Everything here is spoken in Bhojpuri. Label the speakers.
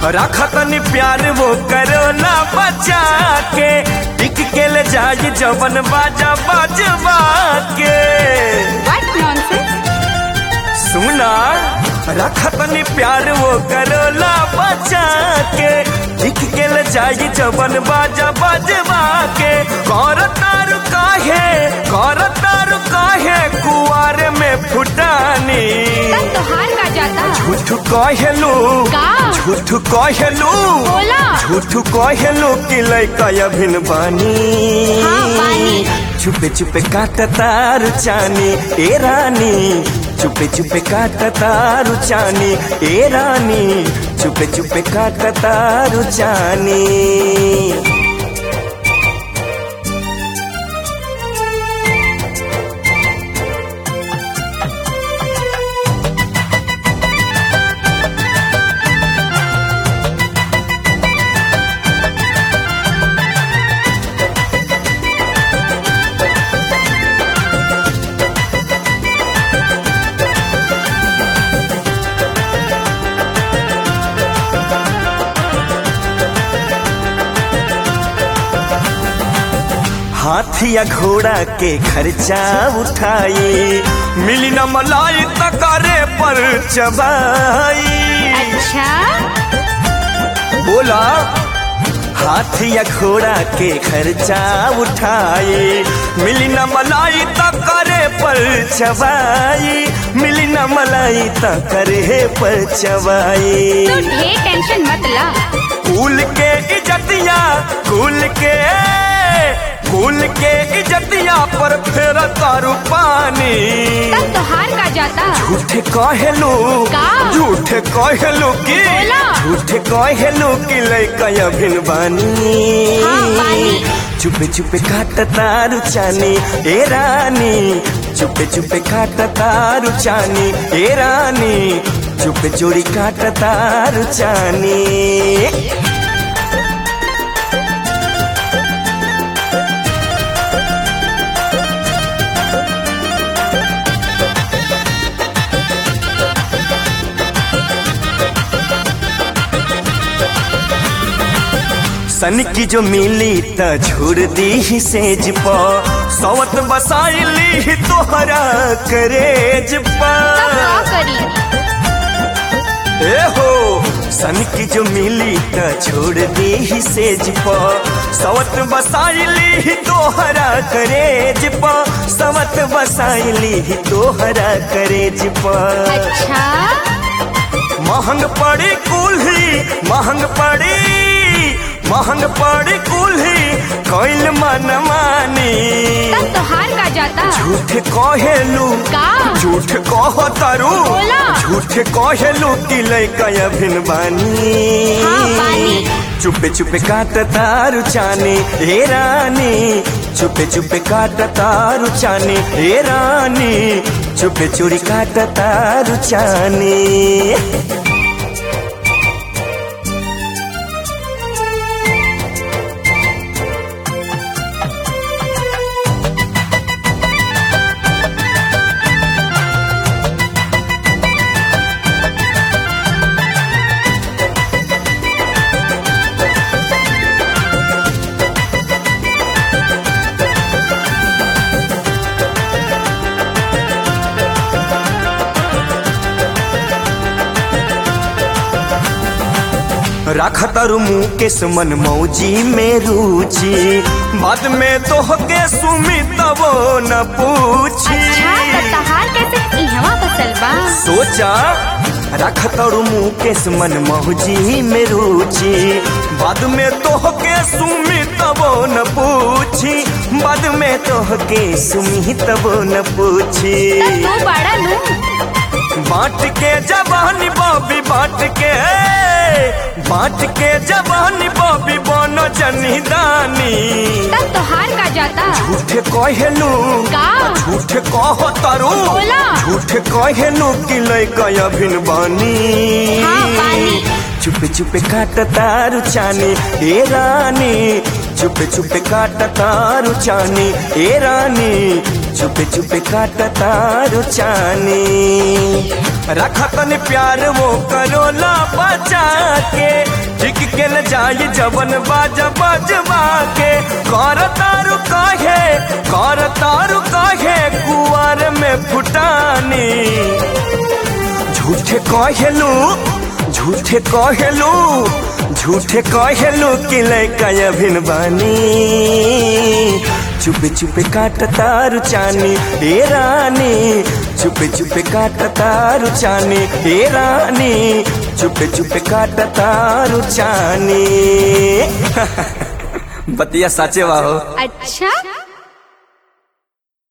Speaker 1: रखतनी प्यार वो करो ना बचा के टिक के ले जाई जवन बाजा बजवा के
Speaker 2: व्हाट नॉनसेंस
Speaker 1: सुना रखतनी प्यार वो करो ना बचा के टिक के ले जाई जवन बाजा बजवा के कर तारू काहे कर तारू काहे कुआर में फुटानी
Speaker 2: तब तोहार का जाता
Speaker 1: झूठ कहेलू
Speaker 2: का
Speaker 1: झूठ कहेलू
Speaker 2: बोला
Speaker 1: झूठ कहेलू कि लैका अभिन बानी
Speaker 2: हाँ, बानी।
Speaker 1: चुपे चुपे काट तारू चानी ए रानी चुपे चुपे काट तारू चानी ए रानी चुपे चुपे काट तारू चानी हाथी या घोड़ा के खर्चा उठाई मिली न मलाई त करे पर चबाई
Speaker 2: अच्छा
Speaker 1: बोला हाथी या घोड़ा के खर्चा उठाई मिली न मलाई त करे पर चबाई मिली न मलाई त करे पर चबाई
Speaker 2: तू ढेर टेंशन मत ला
Speaker 1: कुल के इजतिया कुल के कुल के इजतिया पर फेर तारू पानी
Speaker 2: तब तोहार का जाता
Speaker 1: झूठे कहेलू
Speaker 2: का?
Speaker 1: झूठे कहेलू की
Speaker 2: बोला।
Speaker 1: झूठे कहेलू की लैका अभिन बानी
Speaker 2: हाँ, बानी।
Speaker 1: चुपे चुपे काट तारू चानी ए रानी चुपे चुपे काट तारू चानी ए रानी चुपे चोरी काट तारू चानी सन की जो मिली त छोड़ दी ही सेज प सवत बसाइली ही तोहरा करेज
Speaker 2: तब का
Speaker 1: प
Speaker 2: करी
Speaker 1: ए हो सन की जो मिली त छोड़ दी ही सेज प सवत बसाइली ही तोहरा करेज प सवत बसाइली ही तोहरा करेज प
Speaker 2: अच्छा
Speaker 1: महंग पड़ी कुल्ही महंग पड़ी महंग पड़ी कुल्ही कैल मन मानी
Speaker 2: तब तोहार का जाता
Speaker 1: झूठ कहेलू
Speaker 2: का
Speaker 1: झूठ कह तारू
Speaker 2: बोला।
Speaker 1: झूठ कहेलू कि लैका अभिन बानी
Speaker 2: हाँ, बानी।
Speaker 1: चुपे चुपे काट तारू चानी हे रानी चुपे चुपे काट तारू चानी हे रानी चुपे चोरी काट तारू चानी रख तरु मुँह के सुमन मौजी में रुचि बाद में तो के सुमी तबो न पूछी
Speaker 2: अच्छा तब तोहार कैसे इहवा बसल बा
Speaker 1: सोचा रख तरु मुँह के सुमन मौजी में रुचि बाद में तो के सुमी तबो न पूछी बाद में तो के सुमी तबो न पूछी
Speaker 2: तब तू बड़ा नू
Speaker 1: बांट के जवानी बॉबी बांट के बांट के जवानी बॉबी बनो जनी दानी
Speaker 2: तब तोहार का जाता
Speaker 1: झूठे कहेलू
Speaker 2: का?
Speaker 1: झूठे कह तारू
Speaker 2: बोला।
Speaker 1: झूठे कहेलू कि लैका अभिन बानी
Speaker 2: हाँ, बानी।
Speaker 1: चुपे चुपे काट तारू चानी ए रानी चुपे चुपे काटा तारू चानी ए रानी चुपे चुपे काटा तारू चानी रखा तनी प्यार वो करोला बचा के ठीक के न जाई जवन बाजा बजवा के कर तारू कहे कर तारू कहे कुआर में फुटानी झूठे कहेलू झूठे कहेलू झूठे कहेलू कि लैका अभिन बानी चुपे चुपे काट तारू चानी ए रानी चुपे चुपे काट तारू चानी ए रानी चुपे चुपे काट तारू चानी बतिया साचे वाहो
Speaker 2: अच्छा